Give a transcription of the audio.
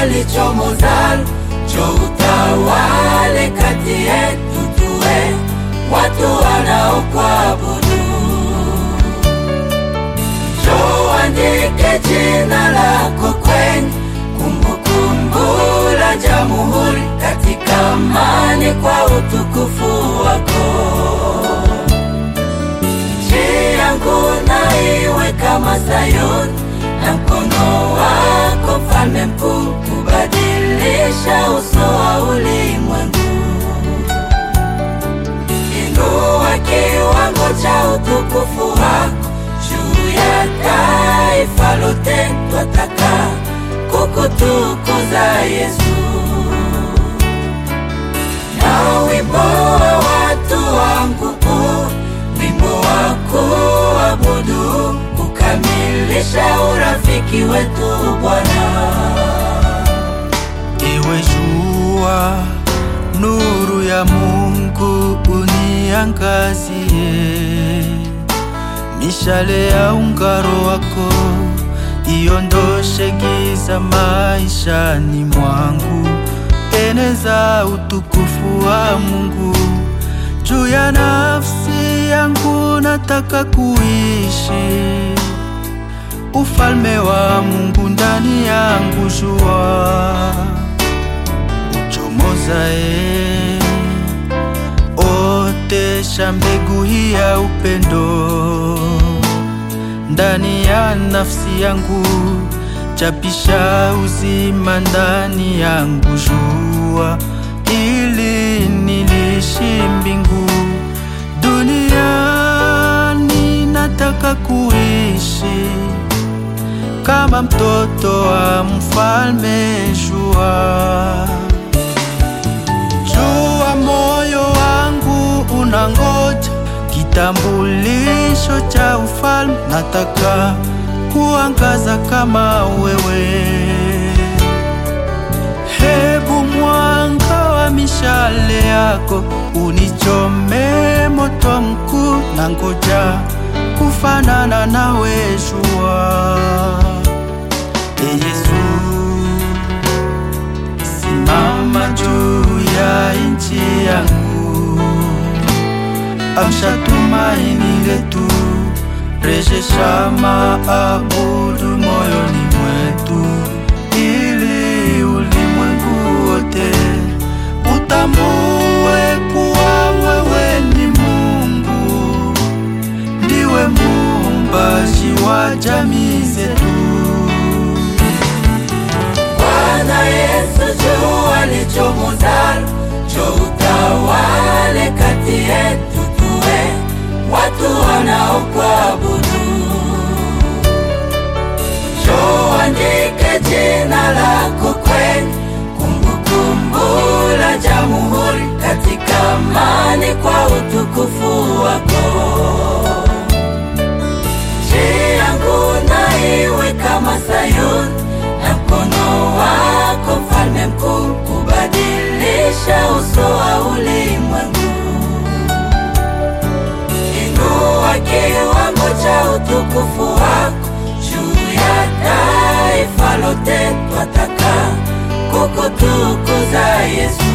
lichomoza, njoo utawale kati yetu, tuwe watu wanaokuabudu. Njoo andike jina lako kwenye kumbukumbu la jamhuri, katika amani kwa utukufu wako. Nchi yangu na iwe kama Sayuni, na mkono wako mfalme mkuu, kubadilisha uso wa ulimwengu. Inua kiwango cha utukufu wako juu ya taifa lote, twataka kukutukuza Yesu. Na wimbo wa watu wangu huu, wimbo wa kuabudu, kukamilisha urafiki wetu Bwana. Ewe jua, nuru ya Mungu uniangazie, mishale ya ungaro wako iondoshe giza maishani mwangu, eneza utukufu wa Mungu juu ya nafsi yangu, nataka kuishi ufalme wa Mungu ndani yangu, jua uchomozae, otesha mbegu hii ya upendo ndani ya nafsi yangu, chapisha uzima ndani yangu, jua ili nilishi mbingu duniani, nataka kuishi kama mtoto wa mfalme. Jua, jua, moyo wangu unangoja kitambulisho cha ufalme, nataka kuangaza kama wewe. Hebu mwanga wa mishale yako unichome moto mkuu, na ngoja kufanana nawe jua. E Yesu, simama juu ya nchi yangu, amsha tumaini letu, rejesha maabudu moyoni mwetu, ili ulimwengu wote utambue kuwa wewe ni Mungu, ndiwe muumbaji wa jamii zetu. Bwana Yesu, jua lichomoza, njoo utawale kati yetu, tuwe watu wanaokuabudu. Njoo andike jina lako kwenye kumbukumbu la jamhuri, katika amani kwa utukufu wako. Nchi yangu na iwe kama Sayuni, na mkono wako mfalme mkuu, kubadilisha uso wa ulimwengu. Inua kiwango cha utukufu wako juu ya taifa lote, twataka kukutukuza Yesu.